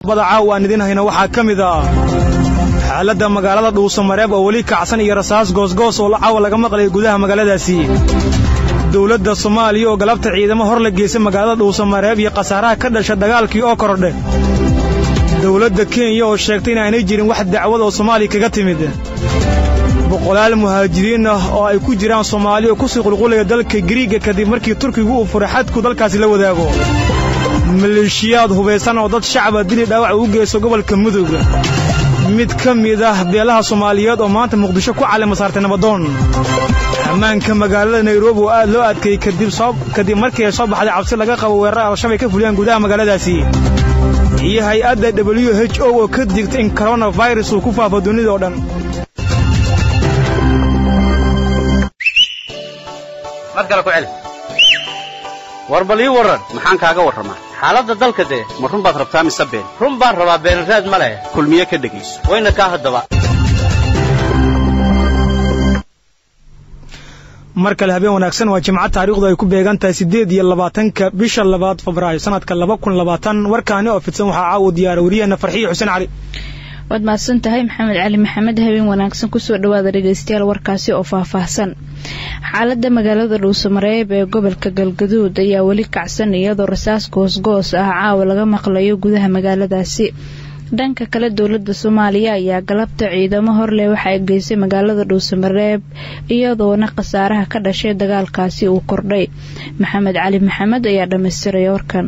bada caaw aan idin hayno waxaa ka mid ah xaaladda magaalada dhuusamareeb oo weli kacsan iyo rasaas goosgoos oo caawa laga maqlaya gudaha magaaladaasi dowladda soomaaliya oo galabta ciidamo hor la geysay magaalada dhuusamareeb iyo khasaaraha ka dhasha dagaalkii oo kordhe dowladda kenya oo sheegtay inaanay jirin wax dacwad oo soomaaliya kaga timid boqolaal muhaajiriin ah oo ay ku jiraan soomaali oo kusii qulqulaya dalka giriigga kadib markii turkigu uu furay xadku dalkaasi la wadaago maleeshiyaad hubaysan oo dad shacaba dili dhaawac ugu geyso gobolka mudug mid ka mid ah beelaha soomaaliyeed oo maanta muqdisho ku calima saartay nabadoon ammaanka magaalada nairobi oo aad loo adkeeyey kadib markii ay soo baxday cabsi laga qabo weerar al-shabaab ay ka fuliyaan gudaha magaaladaasi iyo hay-adda w h o oo ka digta in koronafirus uu ku faafo dunida oo dhan war bal ii warran maxaan kaaga warramaa xaaladda dalka dee ma run baad rabtaa mise been run baan rabaa beenraad ma leh kulmiye ka dhegayso wayna kaa haddaba mar kale habeen wanaagsan waa jimco taariikhdu ay ku beegan tahay siddeed iyo labaatanka bisha labaad febraayo sanadka laba kun labaatan warkaani oo fidsan waxaa caawa diyaara wariyaheenna farxiyo xuseen cali waad mahadsan tahay maxamed cali maxamed habeen wanaagsan kusoo dhawaada dhegeystayaal warkaasi oo faahfaahsan xaaladda magaalada dhuusamareeb ee gobolka galgaduud ayaa weli kacsan iyadoo rasaas goosgoos ah caawa laga maqlayo gudaha magaaladaasi dhanka kale dowladda soomaaliya ayaa galabta ciidamo horleh waxa ay geysay magaalada dhuusamareeb iyadoona khasaaraha ka dhashay dagaalkaasi uu kordhay maxamed cali maxamed ayaa dhammaystiraya warkan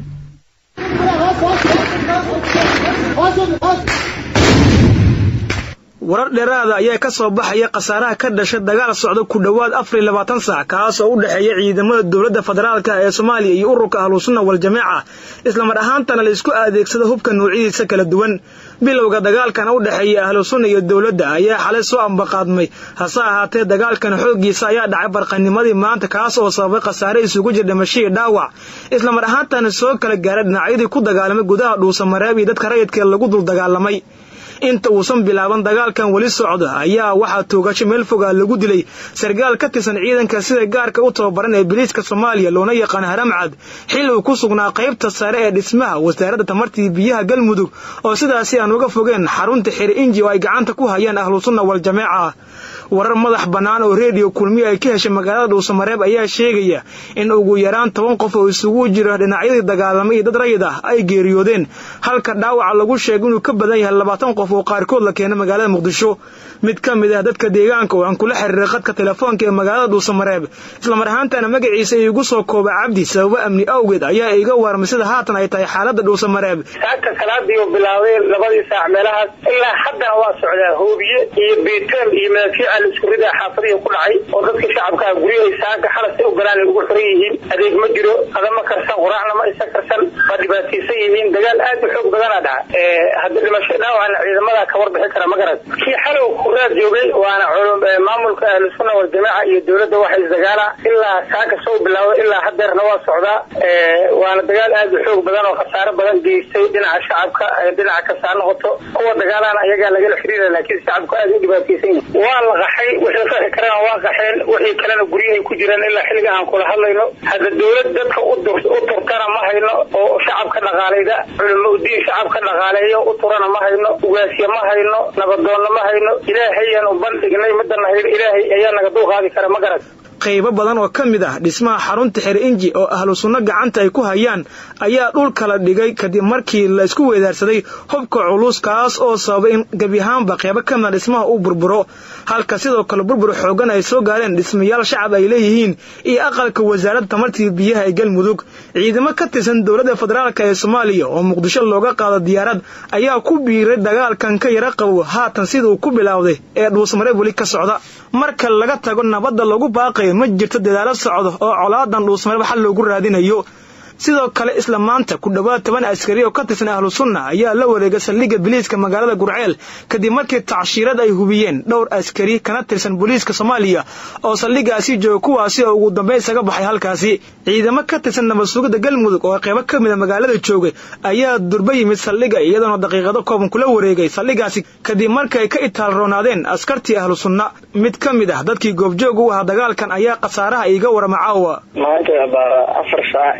warar dheeraada ayaa ka soo baxaya khasaaraha ka dhasha dagaal socda ku dhowaad afar iyo labaatan saac kaas oo u dhexeeya ciidamada dowladda federaalka ee soomaaliya iyo ururka ahlusunna waljamaaca islamar ahaantana la isku adeegsada hubka noocyadiisa kala duwan bilowga dagaalkan u dhexeeya ahlusunna iyo dowladda ayaa xalay soo ambaqaadmay hase ahaatee dagaalkan xooggiisa ayaa dhacay barqanimadii maanta kaas oo sababay khasaare isugu jir dhimashadii dhaawac islamar ahaantana soo kala gaaray dhinacyadii ku dagaalamay gudaha dhuusamareeb iyo dadka rayidkee lagu dul dagaalamay inta uusan bilaaban dagaalkan weli socda ayaa waxaa toogasho meel fogaa lagu dilay sargaal ka tirsan ciidanka sida gaarka u tababaran ee biliiska soomaaliya loona yaqaan haramcad xil uu ku sugnaa qaybta sare ee dhismaha wasaaradda tamartii biyaha galmudug oo sidaasi aan uga fogeen xarunta xiri inji oo ay gacanta ku hayaan ahlusunna waljamaaca warar madax bannaan oo reediyo kulmiyo ay ka heshay magaalada dhuusamareeb ayaa sheegaya in ugu yaraan toban qof oo isugu jira dhinacyadii dagaalamay iyo dad rayid ah ay geeriyoodeen halka dhaawaca lagu sheegay inuu ka badan yahay labaatan qof oo qaarkood la keenay magaalada muqdisho mid ka mid ah dadka deegaanka oo aan kula xiriiray khadka telefoonka ee magaalada dhuusamareeb islamar ahaantana magaciisa iigu soo kooba cabdi sababo amni awgeed ayaa iga warmay sida haatan ay tahay xaaladda dhuusamareeb saaka salaadii oo bilaabay labadii saac meelahaas ilaa haddana waa socdaa hoobiye iyo biitel iyo madaafiica la isku ridaa xaafadihi ku dhacay oo dadka shacabkaa guryahay saaka xalas u galaan ay ugu xiran yihiin adeeg ma jiro adama karsan quraacna ma isa karsan waa dhibaataysan yihiin dagaal aad u xoog badana dhaca hadda dhimasho dhaawacna ciidamada ka warbixi kara ma garan kii xalow kuraad joogay waana maamulka ahlusunna waljamaaca iyo dowladda waxa isdagaala ilaa saaka soo bilaawda ilaa hadeerna waa socdaa waana dagaal aad u xoog badan oo khasaare badan geystay dhinaca shacabka dhinaca kastaa noqoto kuwa dagaalana ayagaa lagala xiriira laakiin shacabku aad u dhibaataysan yihin waa la qaxay wixii qaxi karana waa qaxeen wixii kalena guryahay ku jiraan ilaa xilliga aan kula hadlayno hadda dowlad dadka u turtana ma hayno oo shacabka dhaqaalayda culamo udiin shacabka dhaqaaleeyo u turana ma hayno ugaasya ma hayno nabadoonna ma hayno ilaahayaan u bandhignay midana hayno ilaahay ayaa naga dulqaadi kara ma garan qaybo badan oo ka mid ah dhismaha xarunta xer inji oo ahlu sunno gacanta ay ku hayaan ayaa dhulka la dhigay kadib markii la isku weedaarsaday hubka culus kaas oo sababay in gebi ahaanba qaybo ka mida dhismaha uu burburo halka sidoo kale burbur xoogan ay soo gaareen dhismayaal shacab ay leeyihiin iyo aqalka wasaaradda tamartii biyaha ee galmudug ciidamo ka tirsan dowladda federaalk ee soomaaliya oo muqdisho looga qaado diyaarad ayaa ku biiray dagaalkan ka yara qabow haatan sida uu ku bilaawday ee dhuusmareeb weli ka socda marka laga tago nabadda lagu baaqayo ma jirto dadaalo socdo oo colaadan dhuusmareeb xal loogu raadinayo sidoo kale isla maanta ku dhowaad toban askari oo ka tirsan ahlu sunna ayaa la wareegay saldhigga biliiska magaalada gurceel kadib markii tacshiirad ay hubiyeen dhowr askari kana tirsan booliiska soomaaliya oo saldhiggaasi jooga kuwaasi oo ugu dambeyn isaga baxay halkaasi ciidamo ka tirsan nabad sugidda galmudug oo qaybo ka mida magaalada joogay ayaa durba yimid saldhigga iyadoona daqiiqado kooban kula wareegay saldhiggaasi kadib markay ka itaalroonaadeen askartii ahlu sunna mid ka mid ah dadkii goobjoog u ahaa dagaalkan ayaa khasaaraha iiga warama caawa maanta baa afar saac iyo afar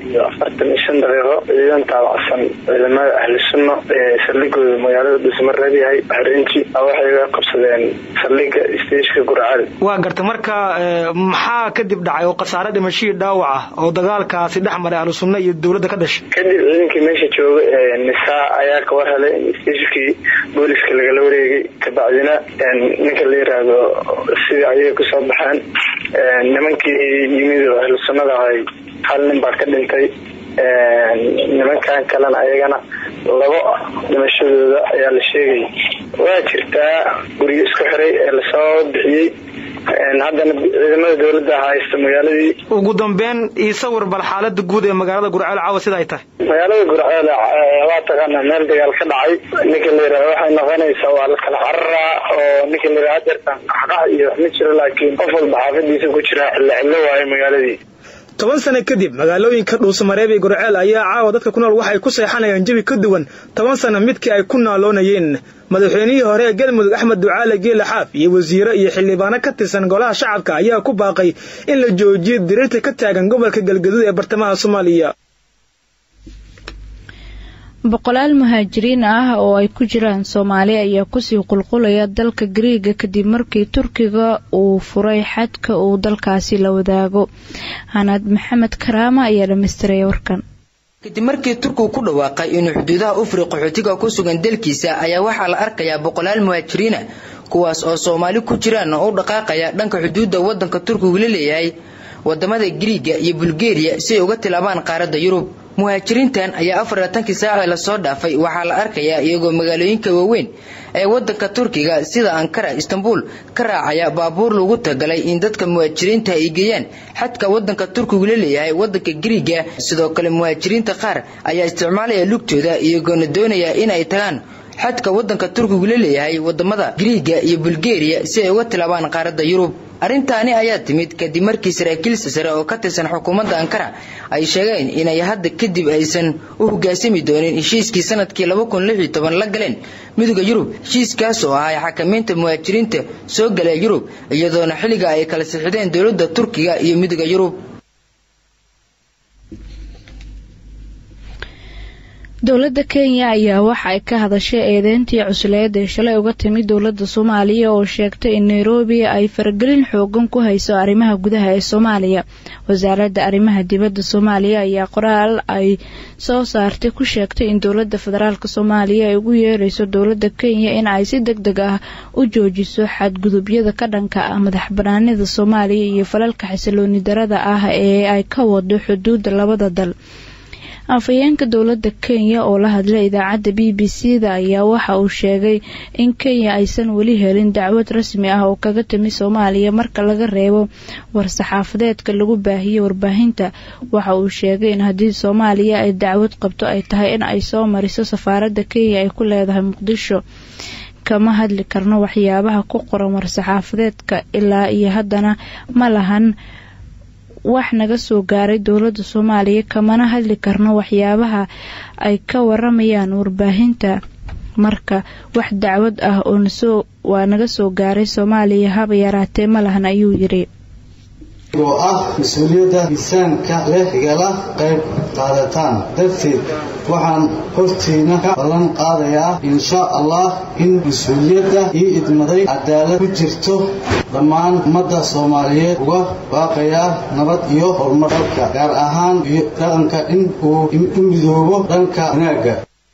afartan iyo shan daqiiqo ciidan taabacsan ciidamada ahli sunno ee saldhigooda magaalada dhuusamareeb yahay harinji waxay ga qabsadeen saldhiga stageka gurcali waa garta marka maxaa kadib dhacay oo khasaare dhimashihii dhaawac ah oo dagaalkaasi dhex maray ahlu sunna iyo dowladda ka dhashay kadib ciidankii meesha jooga ee nisaa ayaa ka war helay in stagekii booliska lagala wareegay kabacdina ninka la yiraahdo sidii ayay kusoo baxeen nimankii yimid oo ahlu sunnada ahay hal nin baa ka dhintay nimankan kalena ayagana labo dhimashadooda ayaa la sheegay waa jirtaa guryo isku xiray ee lasoo bixiyey haddana ciidamada dowladda haysta magaaladii ugu dambeyn io sawir bal xaalada guud ee magaalada gurceel caawa sida ay tahay magaalada gurceel waa taqaana meel dagaal ka dhacay ninka la yirahdo waxay noqonaysaa waa la kala cararaa oo ninka la yirahdo hadeertan qaxqax iyo wax ma jiro laakiin qof walba xaafadiisa ku jira xillo xillo waayo magaaladii toban sano kadib magaalooyinka dhuusamareeb iyo gurceel ayaa caawa dadka ku nool waxay ku seexanayaan jabi ka duwan toban sano midkii ay ku naaloonayeen madaxweynihii hore ee galmudug axmed ducaale geele xaaf iyo wasiiro iyo xildhibaano ka tirsan golaha shacabka ayaa ku baaqay in la joojiyo diriirta ka taagan gobolka galgaduud ee bartamaha soomaaliya boqolaal muhaajiriin ah oo ay ku jiraan soomaali ayaa kusii qulqulaya dalka gariiga kadib markii turkiga uu furay xadka uu dalkaasi la wadaago hanaad maxamed karaama ayaa dhammaystiraya warkan kadib markii turkigu ku dhawaaqay inuu xuduudaha u furay qaxootiga ku sugan dalkiisa ayaa waxaa la arkayaa boqolaal muhaajiriina kuwaas oo soomaali ku jiraan oo u dhaqaaqaya dhanka xuduudda waddanka turkigu la leeyahay wadamada giriiga iyo bulgeriya si ay uga tilaabaan qaaradda yurub muhaajiriintan ayaa afar laatankii saacee lasoo dhaafay waxaa la arkayaa iyagoo magaalooyinka waaweyn ee wadanka turkiga sida ankara istanbul ka raacaya baabuur lagu tagalay in dadka muhaajiriinta ay geeyaan xadka wadanka turkigu la leeyahay wadanka giriiga sidoo kale muhaajiriinta qaar ayaa isticmaalaya lugtooda iyagoona doonaya in ay tagaan xadka wadanka turkigu la leeyahay wadamada giriiga iyo bulgeriya si ay uga tilaabaan qaaradda yurub arrintaani ayaa timid kadib markii saraakiilsa sare oo ka tirsan xukuumadda ankara ay sheegeen inay hadda kadib aysan u hoggaansami doonin heshiiskii sanadkii la galeen midooda yurub heshiiskaas oo ahay xakamaynta muhaajiriinta soo gala yurub iyadoona xilliga ay kala sixideen dowladda turkiga iyo midooda yurub dowladda kenya ayaa waxa ay ka hadashay eedeyntii cusleed ee shalay uga timid dowladda soomaaliya oo sheegtay in nairobi ay faragelin xoogan ku hayso arrimaha gudaha ee soomaaliya wasaaradda arrimaha dibadda soomaaliya ayaa qoraal ay soo saartay ku sheegtay in dowladda federaalk soomaaliya ay ugu yeerayso dowladda kenya in ay si deg deg ah u joojiso xadgudubyada ka dhanka ah madax banaanida soomaaliya iyo falalka xasilooni darada ah ee ay ka wado xuduudda labada dal afhayeenka dowladda kenya oo la hadlay idaacadda b b c da ayaa waxa uu sheegay in kenya aysan weli helin dacwad rasmi ah oo kaga timi soomaaliya marka laga reebo war-saxaafadeedka lagu baahiyey warbaahinta waxa uu sheegay in haddii soomaaliya ay dacwad qabto ay tahay in ay soo mariso safaaradda kenya ay ku leedahay muqdisho kama hadli karno waxyaabaha ku qoran war-saxaafadeedka ilaa iyo haddana ma lahan wax naga soo gaaray dowladda soomaaliya kamana hadli karno waxyaabaha ay ka waramayaan warbaahinta marka wax dacwad ah oo nasoo waa naga soo gaaray soomaaliya haba yaraatee ma lahan ayuu yidhi oo ah mas-uuliyadda miisaanka leh igala qayb qaadataan darteed waxaan hortiina ka ballan qaadayaa insha allah in mas-uuliyadda ii idmaday cadaalad ku jirto dhammaan ummadda soomaaliyeed uga baaqayaa nabad iyo horumar dalka gaar ahaan iyo dhaqanka in uu u midoobo dhanka wanaagga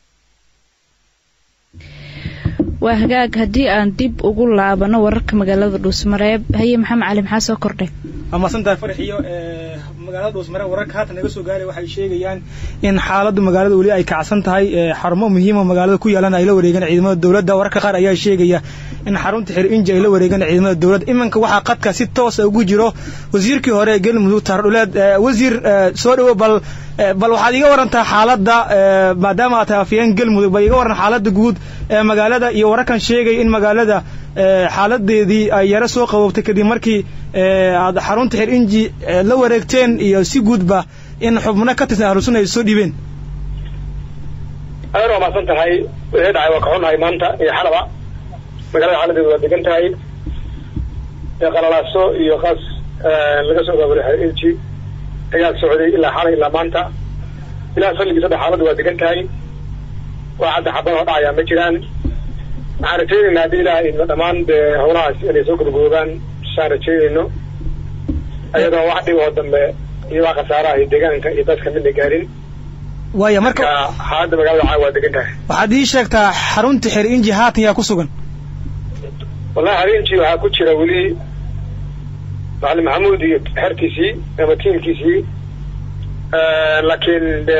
waa hagaag haddii aan dib ugu laabano wararka magaalada dhuusmareeb haye maxamed cali maxaa soo kordhay waa mahadsantahay farxiyo magaalada dhuusmareeb wararka haatan naga soo gaaray waxay sheegayaan in xaaladda magaalada weli ay kacsan tahay xarumo muhiima magaalada ku yaalan ay la wareegeen ciidamada dowladda wararka qaar ayaa sheegaya in xarunta xir inji ay la wareegeen ciidamada dowladda iminka waxaa qadka si toosa ugu jiro wasiirkii hore ee galmudug taardhuleed wasiir soo dhowo bal bal waxaad iga warantaa xaaladda maadaama aad tahay afyeen galmudug bal iga waran xaaladda guud ee magaalada iyo wararkan sheegaya in magaalada xaaladeedii ay yaro soo qaboobtay kadib markii aad xarunta xir inji la wareegteen iyo si guudba in xubno ka tirsan ahlusunna ay soo dhiibeen adeer waa mahadsan tahay wixii dhacay waa ka xunnahay maanta iyo xalaba magaalada xaaladeedu waa degan tahay qalalaaso iyo qaas laga soo gaaburay xir inji ayaa socday ilaa xalay ilaa maanta ilaah salligiisa hadda xaaladdu waa degan tahay wax hadda xabad oo dhacayaa ma jiraan waxaan rajaynaynaa haddii ilaah idma dhammaan dee howlahaas inay soo gabagaboobaan saan rajaynayno iyadoo wax dhib oo dambe iyo wax khasaaraha iyo deegaanka iyo dadka midna gaarin waaya marka xaaladda magaalada caawa waa degan tahay waxaad ii sheegtaa xarunta xer inji haatan yaa ku sugan wallahi habeenkii waxaa ku jira weli macalin maxamuud iyo xertiisii ama tiimkiisii laakiin de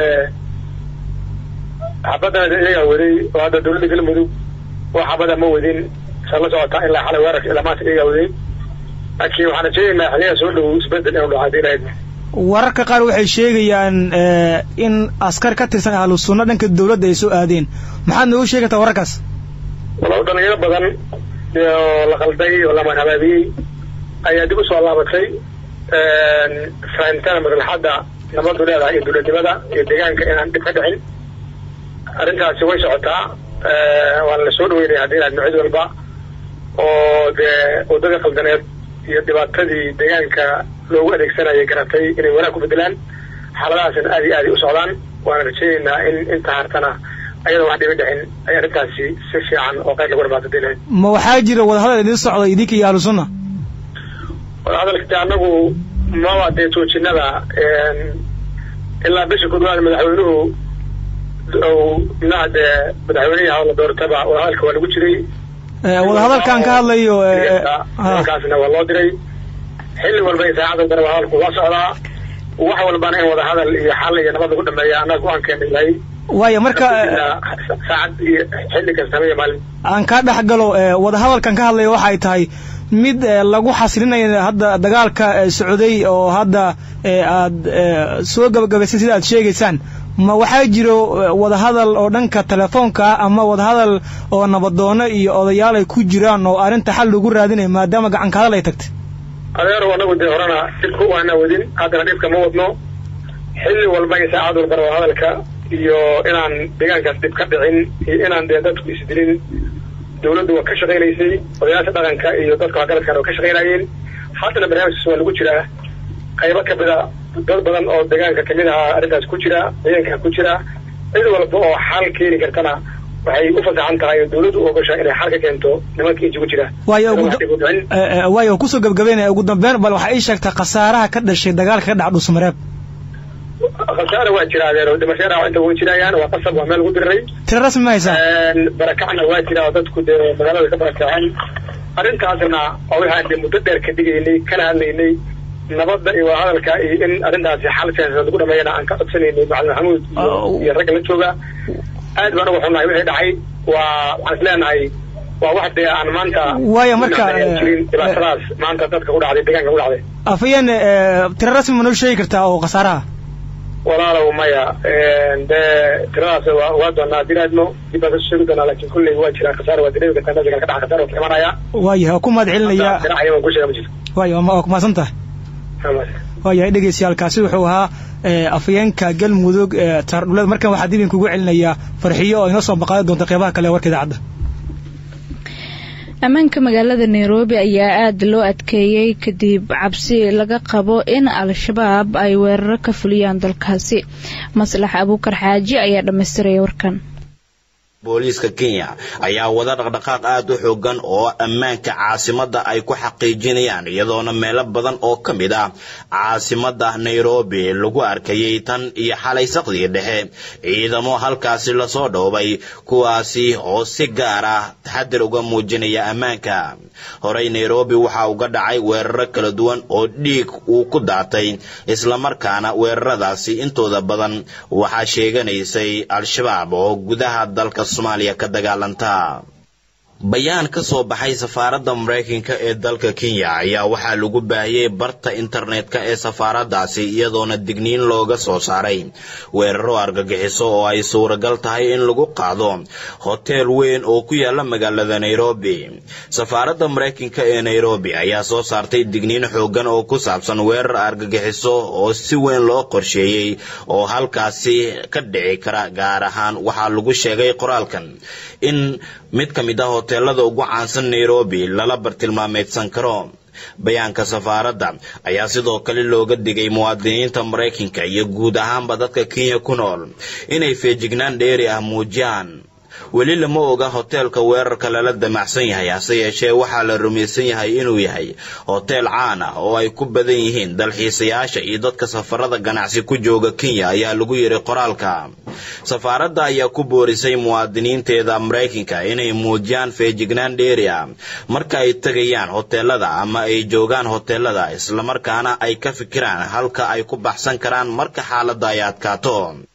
xabadana iyagaa waday oo hadda dawladda galmudug oo xabada ma wadin sa la socotaa ilaa xalay weerarka ilaa maanta iyagaa waday laakiin waxaan rajaynaynaa xiliyaha soo dhow isbedel inuu dhaco hadii ilahayd wararka qaar waxay sheegayaan in askar ka tirsan ahlu sunna dhanka dawladda ay soo aadeen maxaad noogu sheegi kartaa wararkaas walaal dhalinyaro badan oo la qalday oo la manhabaabiyey ayaa dib usoo laabatay fahamtana maslaxadda nabadu leedahay iyo dowladnimada iyo deegaanka inaan dhib ka dhicin arrintaasi way socotaa waana la soo dhaweynaya haddii inaad micid walba oo dee waddada qaldaneed iyo dhibaatadii deegaanka loogu adeegsanayay garatay inay wanaag ku bedelaan xaaladahaasna aad iyo aaday u socdaan waana rajaynaynaa in inta hartana ayadoo wax dhiba dhicin ay arrintaasi si fiican oo qayr lagu dhamaado dilahayd ma waxaa jira wadahadal idin socda idinka iyo ahlu sunna wadahadalkati annagu maba dee joojinada ilaa bisha kudwaad madaxweynuhu mnaha dee madaxweynaha la doortaba wadahadalka waa lagu jiray wadahadalkan ka hadlayo kaasna waa loo diray xilli walba iyo saacad walbana wadahadalku waa socdaa wax walbana in wadahadal iyo xal iyo nabad lagu dhameeya annaga go-aan keena yahay waaya marka saacad iyo xilli kasta habeen maalin aan kaa dhex galo wadahadalkan ka hadlaya waxay tahay mid lagu xasilinayo hadda dagaalka socday oo hadda aad soo gabagabaysan sida aad sheegaysaan ma waxaa jiro wadahadal oo dhanka telefoonka ah ama wadahadal oo nabadoono iyo odayaal ay ku jiraan oo arrinta xal lagu raadinayo maadaama gacanka hadal ay tagtay adeerow anagu dee horena dhibka waana wadin haddana dhibka ma wadno xilli walba iyo saacad walbana wadahadalka iyo inaan deegaankaas dhib ka dhicin iyo inaan dee dadku isdilin dawladdu waa ka shaqaynaysay odayaasha dhaqanka iyo dadka waxgaradkana waa ka shaqaynayeen haddana barnaamijkaas waa lagu jiraa qaybo kamida dad badan oo deegaanka kamid ahaa arrintaas ku jira ciidanka ku jira cid walba oo xal keeni kartana waxay u fasaxan tahay oo dawladdu u ogashaa inay xal ka keento nimanka inji ku jira waayo kusoo gabagabeynaya ugu dambeyn bal waxaa ii sheegtaa khasaaraha ka dhashay dagaalka ka dhaca dhuusamareeb khasaara waa jira adeero dhimashada inta way jirayaan waa qasab waa meel lagu diriray tira rasmi ma haysaa barakacna waa jira oo dadku dee magaalada ka barakaceen arrintaasna waa waxaan dee muddo dheer ka dhigaynay kana hadlaynay nabadda iyo wadahadalka iyo in arrintaasi xal siyaasadeed lagu dhameeyana aan ka codsanaynay macalin maxamuud iyo ragga la jooga aad baan uga xunnahay wixii dhacay waa waxaan is leenahay waa wax dee aan maanta waaya marka jirin dhibaatadaas maanta dadka ku dhacday deegaanka ku dhacday afayeen tira rasmi ma noo sheegi kartaa oo khasaaraha walaalow maya dee tiradaas waa waa doonaa haddii aadmo dib baan kasoo sheegi doonaa laakiin kulley waa jiraa khasaara waa dareemi kartaa meesha kale ka dhaca khasaara waa ka imanaya waayahay waa ku mahad celinaya dhinaca waan ku sheega ma jirto waaya waa kumahadsan tahay waayahay dhegeystayaalkaasi wuxuu ahaa afayeenka galmudug taardhuleed markan waxaa dib idinkugu celinayaa farxiyo oo inoo soo baqaadi doonta qeybaha kale ee warka idaacadda ammaanka magaalada nairobi ayaa aada loo adkeeyey kadib cabsi laga qabo in al-shabaab ay weeraro ka fuliyaan dalkaasi maslax abuukar xaaji ayaa dhammaystiraya warkan booliiska kenya ayaa wada dhaqdhaqaaq aada u xoogan oo ammaanka caasimadda ay ku xaqiijinayaan iyadoona meelo badan oo ka mid ah caasimadda nairobi lagu arkayay tan iyo xalay saqdii dhexe ciidamo halkaasi lasoo dhoobay kuwaasi oo si gaar ah taxadir uga muujinaya ammaanka horey nairobi waxaa uga dhacay weeraro kala duwan oo dhiig uu ku daatay islamarkaana weeraradaasi intooda badan waxaa sheeganaysay al-shabaab oo gudaha dalka soomaaliya ka dagaalanta bayaan ka soo baxay safaaradda maraykanka ee dalka kenya ayaa waxaa lagu baahiyey barta internetka ee safaaraddaasi iyadoona digniin looga soo saaray weeraro argagixiso oo ay suuragal tahay in lagu qaado hoteel weyn oo ku yaala magaalada nairobi safaaradda maraykanka ee nairobi ayaa soo saartay digniin xoogan oo ku saabsan weerar argagixiso oo si weyn loo qorsheeyey oo halkaasi ka dhici kara gaar ahaan waxaa lagu sheegay qoraalkan in mid ka mid ah hoteelada ugu caansan nairobi lala bartilmaameydsan karo bayaanka safaaradda ayaa sidoo kale looga digay muwaadiniinta maraykanka iyo guud ahaanba dadka kenya ku nool inay feejignaan dheeri ah muujiyaan weli lama oga hoteelka weerarka lala damacsan yahay hase yeeshee waxaa la rumaysan yahay inuu yahay hoteel caan ah oo ay ku badan yihiin dalxiisayaasha iyo dadka safarada ganacsi ku jooga kenya ayaa lagu yidhi qoraalka safaaradda ayaa ku boorisay muwaadiniinteeda maraykanka inay muujiyaan feejignaan dheeri ah marka ay tegayaan hoteelada ama ay joogaan hoteelada islamarkaana ay ka fikiraan halka ay ku baxsan karaan marka xaaladda ay adkaato